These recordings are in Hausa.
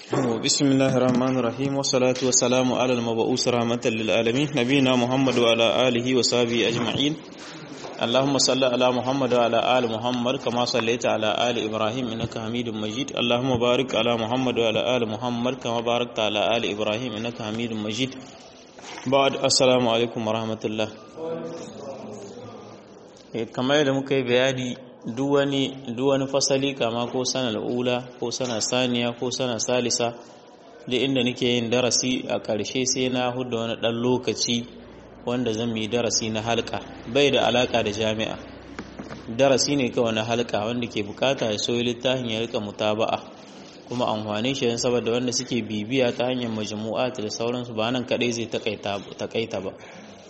بسم الله الرحمن الرحيم والصلاة والسلام على المبعوث رحمة للعالمين نبينا محمد وعلى آله وصحبه أجمعين اللهم صل على محمد وعلى آل محمد كما صليت على آل إبراهيم إنك حميد مجيد اللهم بارك على محمد وعلى آل محمد كما باركت على آل إبراهيم إنك حميد مجيد بعد السلام عليكم ورحمة الله kamar yadda muka yi bayani duk wani fasali kama ko sanar ula ko sanar saniya ko sanar salisa da inda nake yin darasi a ƙarshe sai na huda wani ɗan lokaci wanda zan yi darasi na halka bai da alaka da jami'a darasi ne kawai na halka wanda ke bukata ya soyi littafin ya rika mutaba'a kuma amfani shi saboda wanda suke bibiya ta hanyar majmu'at da sauransu ba nan kadai zai takaita ba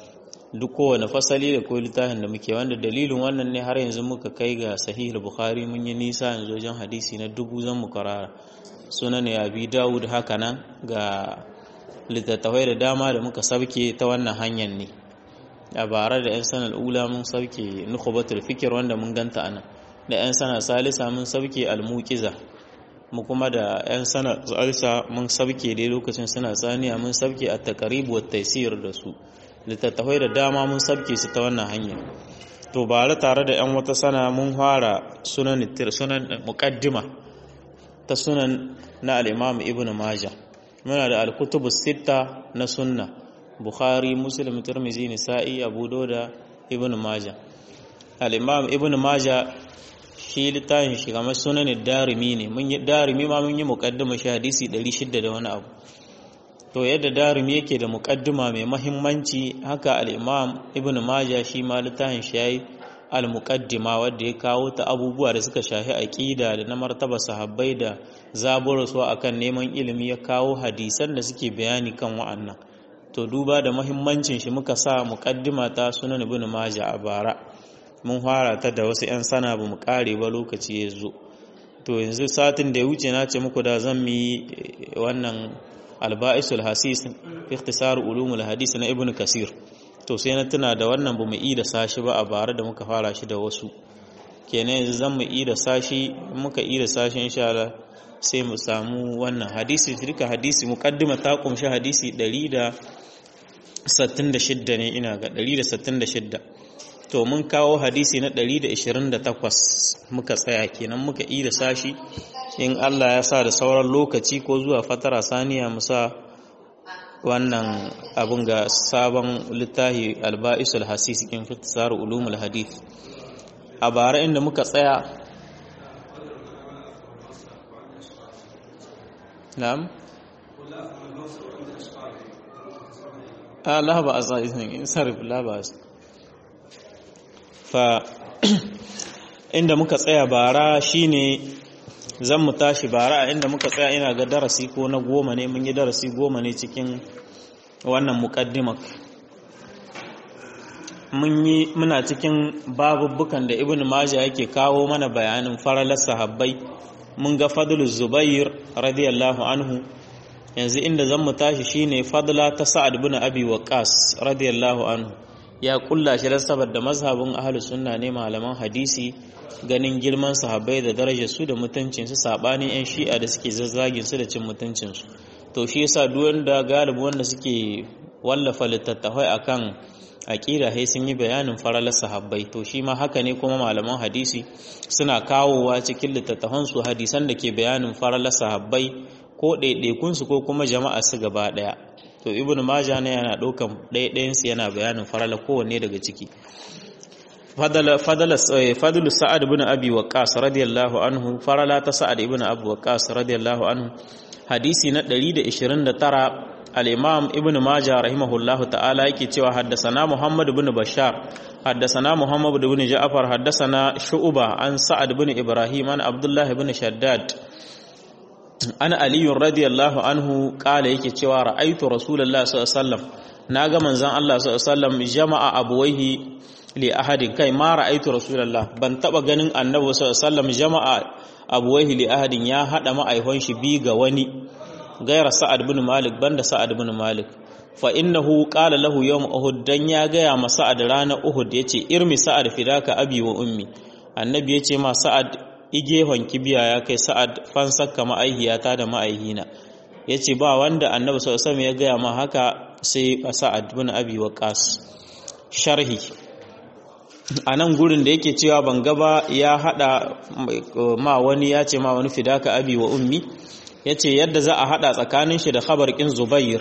duk kowane fasali da koyi littafin da muke wanda dalilin wannan ne har yanzu muka kai ga sahih bukhari mun yi nisa yanzu wajen hadisi na dubu zan mu karara sunan ya bi dawud haka nan ga littattafai da dama da muka sauke ta wannan hanyar ne a bara da 'yan sanar ula mun sauke nukubatul fikir wanda mun ganta anan da 'yan sanar salisa mun sauke almukiza mu kuma da 'yan sanar salisa mun sauke dai lokacin suna tsaniya mun sauke a takaribu wa taisir da su littattafai da dama mun sauke su ta wannan hanyar to bara tare da 'yan wata sana mun fara sunan sunan muqaddima ta sunan na al-imam ibnu majah muna da alkutubu sita na sunna bukhari muslim tirmizi nisa'i abu dauda ibn maja al-imam ibn maja shi littafin shi kamar sunan darimi ne mun yi darimi ma mun yi muqaddima shi hadisi 600 da wani abu to yadda darimi yake da muqaddima mai mahimmanci haka al-imam ibn maja shi ma littafin shi yayi al-muqaddima wanda ya kawo ta abubuwa da suka shafi aqida da na martaba sahabbai da zaburarsu akan neman ilimi ya kawo hadisan da suke bayani kan wa'annan to duba da muhimmancin shi muka sa muqaddima ta sunan ibn majah a bara mun fara ta da wasu 'yan sana ba mu kare ba lokaci ya zo to yanzu satin da ya wuce na ce muku da zan yi wannan alba'isul hasis ikhtisar ulumul hadis na ibn kasir to sai na tuna da wannan ba mu yi da sashi ba a bara da muka fara shi da wasu kenan yanzu zan mu yi da sashi muka yi da sashi insha Allah sai mu samu wannan hadisi duka hadisi muqaddima ta kumshi hadisi 166 ne ina ga 166 to mun kawo hadisi na 128 muka tsaya kenan muka yi da sashi in Allah ya sa da sauran lokaci ko zuwa fatara saniya mu sa wannan abun ga sabon littafi alba'isul hasis in fitasar ulumul hadith a bara inda muka tsaya na'am a la ba a in sarif la ba fa inda muka tsaya bara shine zan mu tashi bara a inda muka tsaya ina ga darasi ko na goma ne mun yi darasi goma ne cikin wannan muqaddimak mun yi muna cikin babubbukan da ibnu majah yake kawo mana bayanin faralar sahabbai mun ga fadlu zubair radiyallahu anhu yanzu inda zan mu tashi shine fadla ta sa'ad ibn abi waqas radiyallahu anhu ya kulla shi da saboda mazhabin ahlus sunna ne malaman hadisi ganin girman sahabbai da darajar su da mutuncin su sabanin yan shi'a da suke zazzagin su da cin mutuncin su to shi yasa duk wanda galibi wanda suke wallafa littattafai akan aqida sai sun yi bayanin faralar sahabbai to shi ma haka ne kuma malaman hadisi suna kawowa cikin littattafan su hadisan da ke bayanin faralar sahabbai ko ɗaiɗaikun su ko kuma jama'a su gaba ɗaya to ibnu majah ne yana ɗaukan ɗaiɗayan su yana bayanin faralar kowanne daga ciki fadlu sa'ad ibn abi waqqas radiyallahu anhu farala ta sa'ad ibn abi waqqas radiyallahu anhu hadisi na 129 al-imam ibn majah rahimahullahu ta'ala yake cewa haddasana muhammad ibn bashar haddasana muhammad ibn ja'far haddasana shu'ba an sa'ad ibn ibrahim an abdullah ibn shaddad an ali radiyallahu anhu kala yake cewa ra'aytu rasulullahi sallallahu alaihi wasallam naga manzon Allah sallallahu alaihi wasallam jama'a abuwaihi li ahadin kai ma ra'aytu rasulullah ban taba ganin annabi sallallahu alaihi wasallam jama'a abuwaihi li ahadin ya hada ma'aihon shi bi ga wani gaira sa'ad bin malik banda sa'ad bin malik fa innahu qala lahu yawm uhud dan ya gaya ma sa'ad rana uhud yace irmi sa'ad fidaka abi wa ummi annabi yace ma sa'ad igehon kibiya ya kai sa'ad fansakka ma'aihiyata da ma'aihina yace ba wanda annabi sallallahu alaihi ya gaya ma haka sai sa'ad bin abi waqas sharhi a nan gurin da yake cewa ban gaba ya hada ma wani ya ce ma wani fidaka abi wa ummi ya ce yadda za a hada tsakanin shi da khabar kin zubair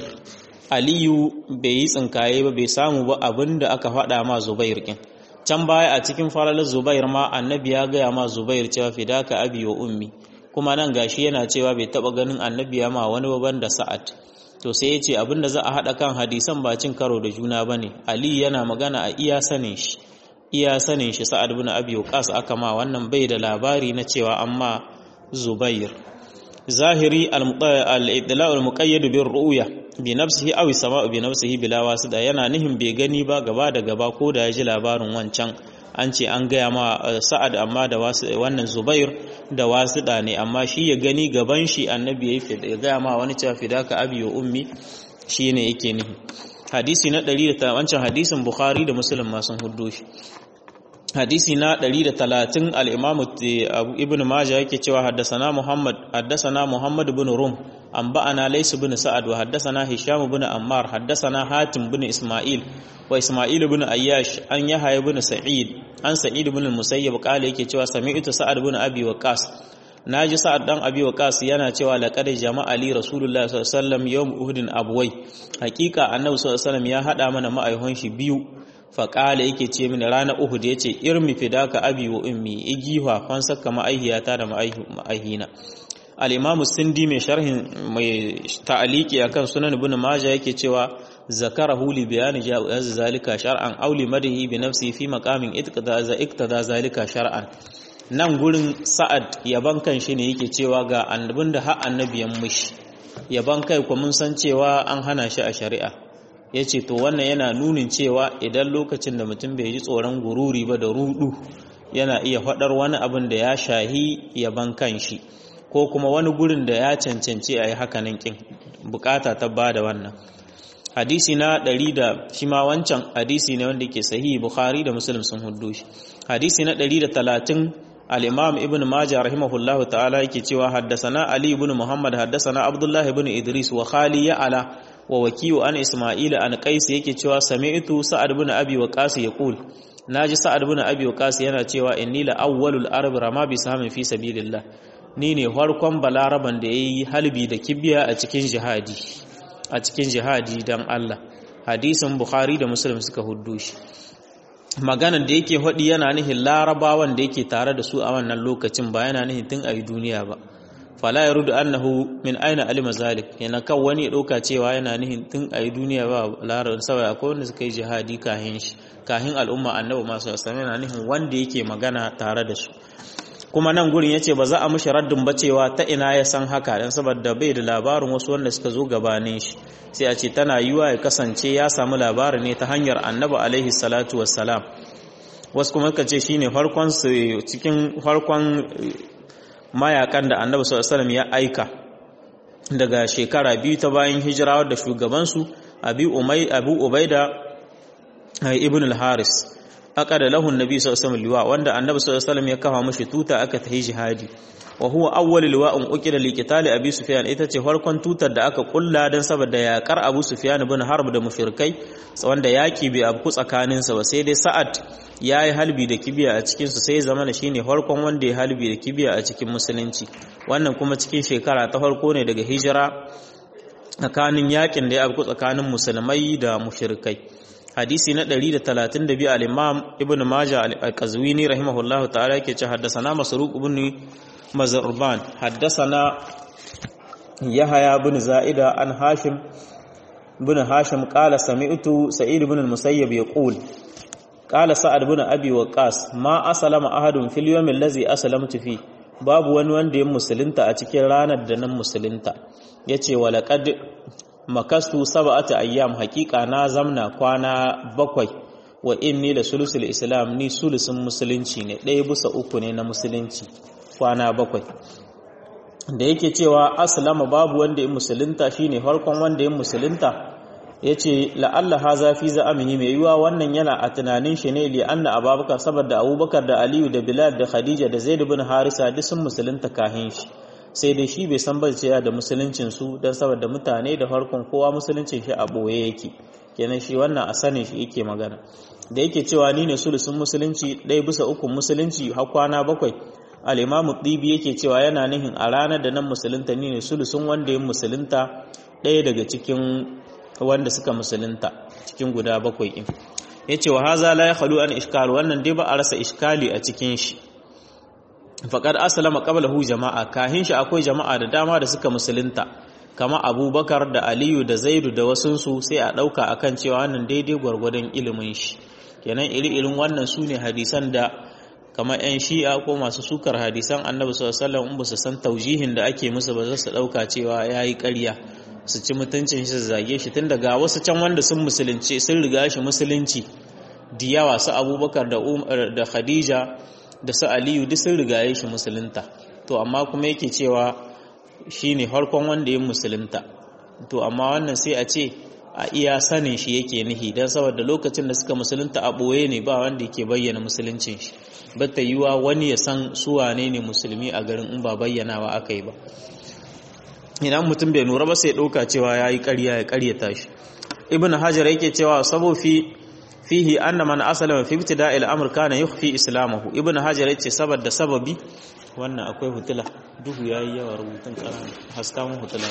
aliyu bai yi tsinkaye ba bai samu ba abin da aka hada ma zubair kin can baya a cikin falalar zubair ma annabi ya gaya ma zubair cewa fidaka abi wa ummi kuma nan gashi yana cewa bai taba ganin annabi ya ma wani baban da sa'ad to sai ya ce abin da za a hada kan hadisan ba cin karo da juna bane ali yana magana a iya sanin shi iya sanin shi sa'ad bin abi waqas aka ma wannan bai da labari na cewa amma zubair zahiri al-idla' al-muqayyad bi ru'ya bi nafsihi aw sama'u bi nafsihi bila wasida yana nihin bai gani ba gaba da gaba ko da ya ji labarin wancan an ce an gaya ma sa'ad amma da wannan zubair da wasida ne amma shi ya gani gaban shi annabi ya gaya ma wani cewa fidaka abi wa ummi shine yake nihi hadisi na 100 wancan hadisin bukhari da muslim ma sun huddo shi hadisi na 130 al-imam ibn majah yake cewa haddasana muhammad haddasana muhammad ibn rum anba'ana lays ibn sa'ad wa haddasana hisham ibn ammar haddasana hatim ibn isma'il wa isma'il ibn ayyash an yahya ibn sa'id an sa'id ibn al-musayyib qala yake cewa sami'tu sa'ad ibn abi waqas naji sa'ad dan abi waqas yana cewa laqad jama'a li rasulullah sallallahu alaihi wasallam yawm uhudin abwai hakika annabi sallallahu alaihi wasallam ya hada mana ma'aihon shi biyu faƙala yake ce mini ranar uhud ya ce irmi fidaka abi wa ummi igiwa fan saka ma'aihiyata da ma'aihina al-imamu sindi mai sharhin mai ta'aliki akan sunan ibn majah yake cewa zakarahu li bayani jawaz zalika shar'an aw li madhi bi nafsi fi maqamin itqada iktada zalika shar'an nan gurin sa'ad yaban kan shi ne yake cewa ga annabin da har annabiyan mishi yaban kai ko mun san cewa an hana shi a shari'a ya ce to wannan yana nunin cewa idan lokacin da mutum bai ji tsoron gururi ba da rudu yana iya faɗar wani abin da ya shahi yaban kanshi ko kuma wani gurin da ya cancanci a yi hakanan kin bukata ta ba da wannan hadisi na ɗari da shi ma wancan hadisi ne wanda ke sahihi bukhari da muslim sun hudu shi hadisi na ɗari da talatin al-imam ibn majah rahimahullahu ta'ala yake cewa haddasana ali ibn muhammad haddasana abdullahi ibn idris wa khali ya ala wa wakiyu an isma'ila an qais yake cewa sami'tu sa'ad ibn abi waqas yaqul naji sa'ad ibn abi waqas yana cewa inni la awwalul arab rama bi sahamin fi sabilillah ni ne farkon balaraban da yayi halbi da kibiya a cikin jihadi a cikin jihadi dan Allah hadisin bukhari da muslim suka huddo shi maganar da yake hadi yana nihin larabawan da yake tare da su a wannan lokacin ba yana nihin tun a duniya ba fala ya rudu annahu min aina alima zalik yana kan wani ya ɗauka cewa yana nihin tun a yi duniya ba larar saboda akwai wanda suka yi jihadi kahin shi kahin al'umma annabi masu asami yana nihin wanda yake magana tare da su kuma nan gurin yace ba za a mushi raddin ba cewa ta ina ya san haka dan saboda bai da labarin wasu wanda suka zo gabanin shi sai a ce tana yiwa ya kasance ya samu labarin ne ta hanyar annabi alaihi salatu wassalam wasu kuma ka ce shine farkon su cikin farkon mayakan da annabi sallallahu ya aika daga shekara biyu ta bayan hijira da shugabansu abu ubaida ibn al-haris aka da lahun nabi sallallahu alaihi liwa wanda annabi sallallahu ya kafa mashi tuta aka tahi jihadi wa huwa awwal liwa'un uqida li qitali abi sufyan ita ce farkon tutar da aka kulla dan saboda yakar abu sufyan ibn harb da mushrikai wanda yaki bai abu tsakanin sa ba sai dai sa'ad yayi halbi da kibiya a cikin su sai zamana shine farkon wanda ya halbi da kibiya a cikin musulunci wannan kuma cikin shekara ta farko ne daga hijira tsakanin yakin da ya abu tsakanin musulmai da mushrikai hadisi na 132 al-imam ibn majah al-qazwini rahimahullahu ta'ala yake ce haddathana masruq ibn mazurban haddathana yahya ibn zaida an hashim ibn hashim qala sami'tu sa'id ibn al-musayyib yaqul qala sa'ad ibn abi waqas ma aslama ahadun fil yawm allazi aslamtu fi babu wani wanda ya musulunta a cikin ranar da nan musulunta yace walaqad makastu sab'ata ayyam haqiqa na zamna kwana bakwai wa inni la sulusul islam ni sulusun musulunci ne ɗaya bisa uku ne na musulunci kwana bakwai da yake cewa aslama babu wanda ya musulunta shine farkon wanda ya musulunta yace la'alla haza fi za'amihi mai yiwa wannan yana a tunanin shi ne li anna abubakar saboda abubakar da aliyu da bilal da khadija da zaid ibn harisa duk sun musulunta kahin shi sai dai shi bai san ba da musuluncin su dan saboda mutane da farkon kowa musuluncin shi a boye yake kenan shi wannan a sanin shi yake magana da yake cewa ni ne sulusun musulunci ɗaya bisa ukun musulunci har kwana bakwai al'imamu ɗibi yake cewa yana nihin a ranar da nan musulunta ni ne sulusun wanda ya musulunta ɗaya daga cikin wanda suka musulunta cikin guda bakwai in ya ce wa haza la ya halu an ishkal wannan dai ba a rasa ishkali a cikin shi faƙar asalama ƙabalahu jama'a kahin shi akwai jama'a da dama da suka musulunta kama abubakar da aliyu da zaidu da wasunsu sai a ɗauka akan cewa wannan daidai gwargwadon ilimin shi kenan iri-irin wannan su ne hadisan da kama 'yan shi'a ko masu sukar hadisan annabi sallallahu in ba su san taujihin da ake musu ba za su ɗauka cewa ya yi ƙarya su ci mutuncin shi su zage shi tun daga wasu can wanda sun musulunci sun riga shi musulunci diyawa su abubakar da khadija da su aliyu duk sun riga shi musulunta to amma kuma yake cewa shi ne harkon wanda ya musulunta to amma wannan sai a ce a iya sanin shi yake nihi don saboda lokacin da suka musulunta a ɓoye ne ba wanda yake bayyana musuluncin shi bata yiwa wani ya san su wane ne musulmi a garin in ba bayyanawa aka yi ba idan mutum bai nura ba sai ɗauka cewa ya yi ƙarya ya ƙaryata shi ibn hajar yake cewa sabo fi fihi anna man aslama fi ibtida'il amr kana yukhfi islamahu ibn hajar yace saboda sababi wannan akwai hutula duhu yayi yawa rubutun karama haska mun hutula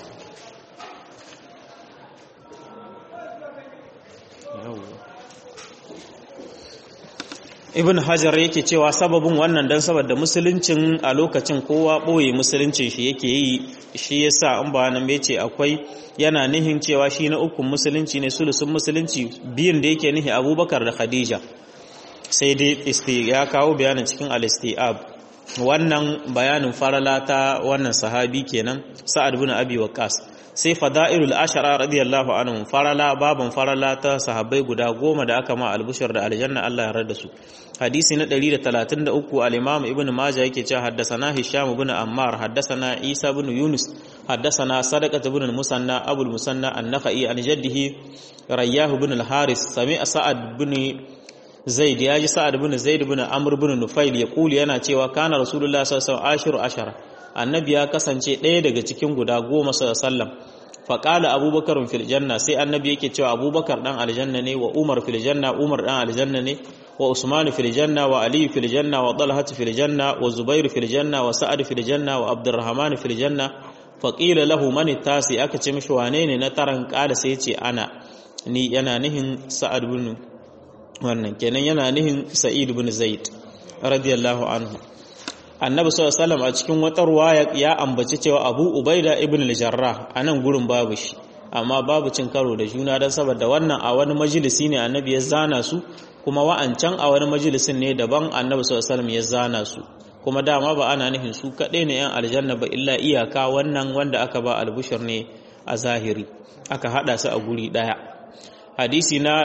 ibn hajar yake cewa sababin wannan dan saboda musuluncin a lokacin kowa boye musuluncin shi yake yi shi yasa an ba nan ce akwai yana nihin cewa shi na ukun musulunci ne sulusun musulunci biyun da yake nihi abubakar da khadija sai dai ya kawo bayanin cikin al-istiab wannan bayanin farala ta wannan sahabi kenan sa'ad bin abi waqas sai fada'ilul ashara radiyallahu anhum farala baban farala ta sahabbai guda goma da aka ma albushar da aljanna Allah ya rada su hadisi na 133 al-imam ibn majah yake cewa haddathana hisham ibn ammar haddathana isa ibn yunus haddathana sadaqah ibn musanna abul musanna an-nakhai an jaddihi rayyah ibn al-haris sami'a sa'ad ibn zaid yaji sa'ad ibn zaid ibn amr ibn nufail yaqulu yana cewa kana rasulullahi sallallahu alaihi wasallam ashiru ashara annabi ya kasance ɗaya daga cikin guda goma sallam faƙala abubakar fil janna sai annabi yake cewa abubakar ɗan aljanna ne wa umar fil janna umar ɗan aljanna ne wa usman fil janna wa ali fil janna wa talhat fil janna wa zubair fil janna wa sa'ad fil janna wa abdurrahman fil janna faqila lahu man tasi aka ce mishi wane ne na taran ƙala sai ce ana ni yana nihin sa'ad bin wannan kenan yana nihin sa'id bin zaid radiyallahu anhu annabi sallallahu a cikin wata ruwaya ya ambaci cewa abu ubaida ibn al-jarrah anan gurin babu shi amma babu cin karo da juna don saboda wannan a wani majalisi ne annabi ya zana su kuma wa'ancan a wani majalisin ne daban annabi sallallahu ya zana su kuma dama ba ana nufin su kaɗai ne yan aljanna ba illa iyaka wannan wanda aka ba albushir ne a zahiri aka hada su a guri ɗaya hadisi na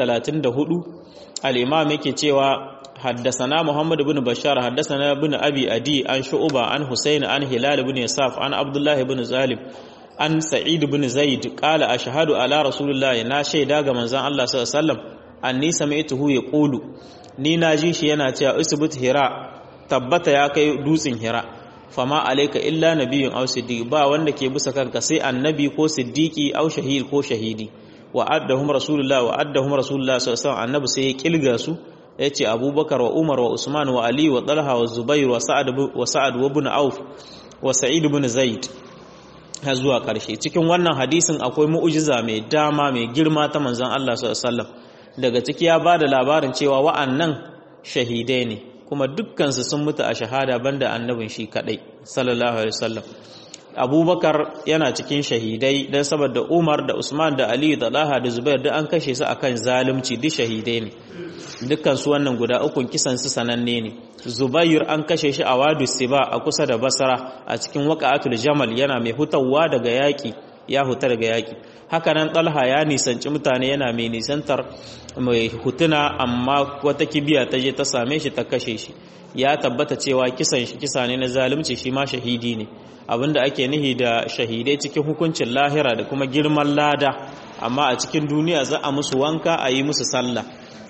134 al-imam yake cewa حدثنا محمد بن بشار حدثنا بن أبي أدي عن شعبة عن حسين عن هلال بن يساف عن عبد الله بن زالب عن سعيد بن زيد قال أشهد على رسول الله نا شيدا ga manzon Allah sallallahu alaihi wasallam anni sami'tuhu yaqulu ni naji shi yana cewa usbut hira tabbata ya kai dutsen hira fama alayka illa nabiyyun aw siddiq ba wanda ke bisa kanka sai annabi ko siddiqi aw shahid ko shahidi wa addahum rasulullah wa addahum rasulullah sallallahu alaihi wasallam annabi sai ya kilga su ya ce abubakar wa umar wa usman wa ali wa talha wa zubair wa sa'ad wa ibn auf wa sa'id ibn zaid har zuwa karshe cikin wannan hadisin akwai mu'jiza mai dama mai girma ta manzon Allah sallallahu daga ciki ya bada labarin cewa wa'annan shahidai ne kuma dukkan su sun mutu a shahada banda annabin shi kadai sallallahu alaihi wasallam abubakar yana cikin shahidai don saboda umar da usman da aliyu da laha da zubair duk an kashe su akan zalunci duk shahidai ne dukkan su wannan guda ukun kisan su sananne ne zubair an kashe shi a wadu siba a kusa da basra a cikin waqa'atul jamal yana mai hutawa daga yaki ya huta daga yaki haka nan talha ya nisanci mutane yana mai nisantar mai hutuna amma wata kibiya ta je ta same shi ta kashe shi ya tabbata cewa kisan shi kisa ne na zalunci shi ma shahidi ne abinda ake nihi da shahidai cikin hukuncin lahira da kuma girman lada amma a cikin duniya za a musu wanka a yi musu sallah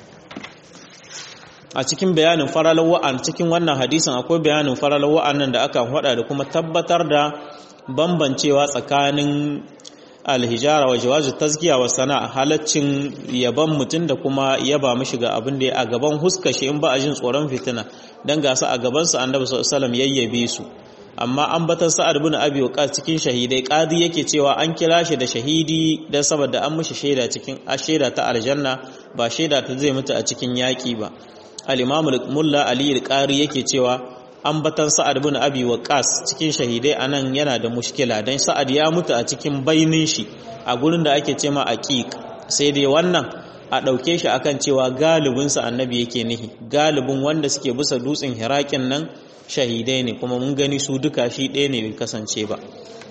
a cikin bayanin faralar wa'an cikin wannan hadisin akwai bayanin faralar wa'annan da aka hada da kuma tabbatar da bambancewa tsakanin alhijara wa jawazu tazkiya wa sana'a halaccin yaban mutum da kuma yaba mishi ga abin da ya a gaban huska shi in ba a jin tsoron fitina dan gasa a gaban sa annabi sallallahu alaihi wasallam yayyabe su amma an batar sa'ad bin abi waqas cikin shahidai qadi yake cewa an kira shi da shahidi dan saboda an mishi shaida cikin a shaida ta aljanna ba shaida ta zai mutu a cikin yaki ba al-imam mulla ali al-qari yake cewa ambatan sa'ad bin abi waqas cikin shahidai anan yana da mushkila dan sa'ad ya mutu a cikin bainin shi a gurin da ake cema aqiq sai dai wannan a dauke shi akan cewa galibin sa annabi yake nihi galibin wanda suke bisa dutsen hirakin nan shahidai ne kuma mun gani su duka shi ɗaya ne bai kasance ba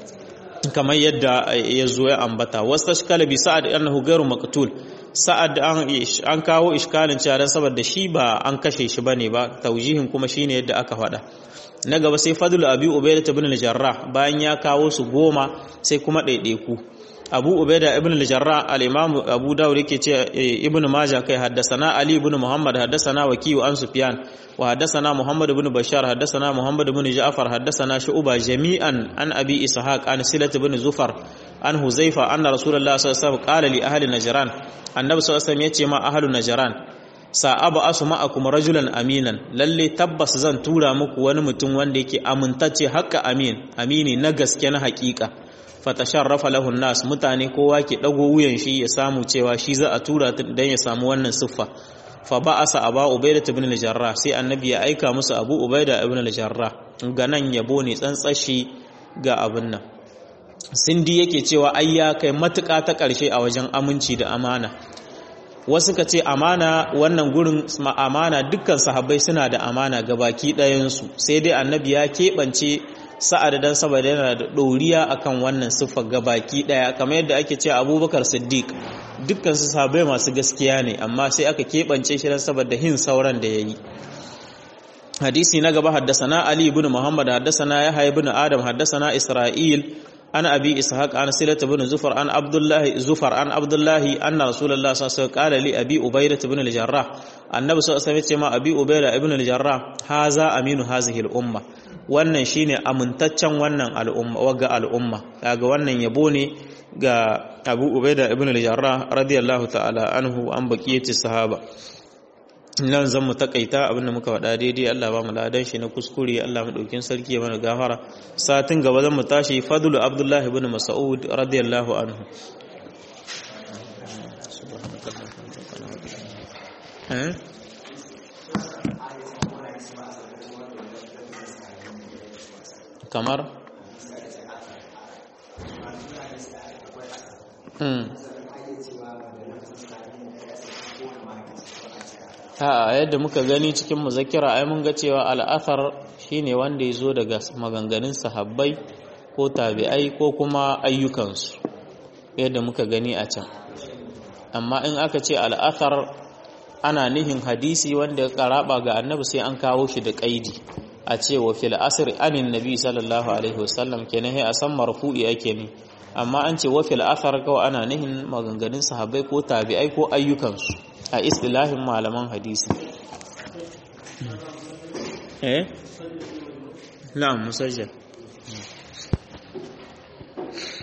kamar yadda ya zo ya ambata wasu tashkala bi sa'ad annahu ghairu maqtul sa'ad an kawo iskalin cewa dan saboda shi ba an kashe shi bane ba taujihin kuma shine yadda aka faɗa na gaba sai fadlu abi ubayda ibn al-jarrah bayan ya kawo su goma sai kuma ɗaiɗaiku abu ubayda ibn al-jarrah al-imam abu dawud yake ce ibn majah kai haddasana ali ibn muhammad haddasana wakiyu an sufyan wa haddasana muhammad ibn bashar haddasana muhammad ibn ja'far haddasana shu'ba jami'an an abi ishaq an silat ibn zufar an huzaifa anna rasulullah sallallahu alaihi wasallam qala li ahli najran annabi sallallahu alaihi wasallam yace ma ahli najran sa'aba asu ma'akum rajulan aminan lalle tabbas zan tura muku wani mutum wanda yake amintacce hakka amin amini na gaske na hakika fatasharrafa lahu nas mutane kowa ke dago wuyan shi ya samu cewa shi za a tura dan ya samu wannan siffa fa ba'asa aba ubaida ibn al-jarrah sai annabi ya aika musu abu ubaida ibn al-jarrah ga nan yabo ne tsantsashi ga abin nan sindi yake cewa ai ya kai matuƙa ta ƙarshe a wajen aminci da amana wasu ka ce amana wannan gurin amana dukkan sahabbai suna da amana ga baki ɗayansu sai dai annabi ya keɓance sa'ad dan saboda yana da ɗoriya akan wannan siffa ga baki ɗaya kamar yadda ake ce abubakar siddiq dukkan su sahabbai masu gaskiya ne amma sai aka keɓance shi dan saboda hin sauran da ya yi hadisi na gaba haddasana ali ibn muhammad haddasana yahya ibn adam haddasana isra'il an abi ishaq an silata ibn zufar an abdullah zufar an abdullah anna rasulullah sallallahu alaihi wasallam qala li abi ubaydah ibn al-jarrah annabi sallallahu alaihi wasallam ma abi ubaydah ibn al-jarrah haza aminu hazihi al-umma wannan shine amintaccen wannan al'umma waga al'umma kaga wannan yabo ne ga abu ubaydah ibn al-jarrah radiyallahu ta'ala anhu an baqiyati sahaba nan zan mu takaita abinda muka faɗa daidai Allah ba mu ladan shi na kuskure Allah mu ɗaukin sarki ya mana gafara satin gaba zan mu tashi fadlu abdullah ibn mas'ud radiyallahu anhu kamar a yadda muka gani cikin muzakira ai mun ga cewa al'athar shine wanda ya zo daga maganganun sahabbai ko tabi'ai ko kuma ayyukansu yadda muka gani a can amma in aka ce al'athar ana nihin hadisi wanda ya karaba ga annabi sai an kawo shi da kaidi a ce wa fil asr anin nabi sallallahu alaihi wasallam kenan sai a san marfu'i ake ne amma an ce wa fil athar kawai ana nihin maganganun sahabbai ko tabi'ai ko ayyukansu a istilahin malaman hadisi eh na'am musajjal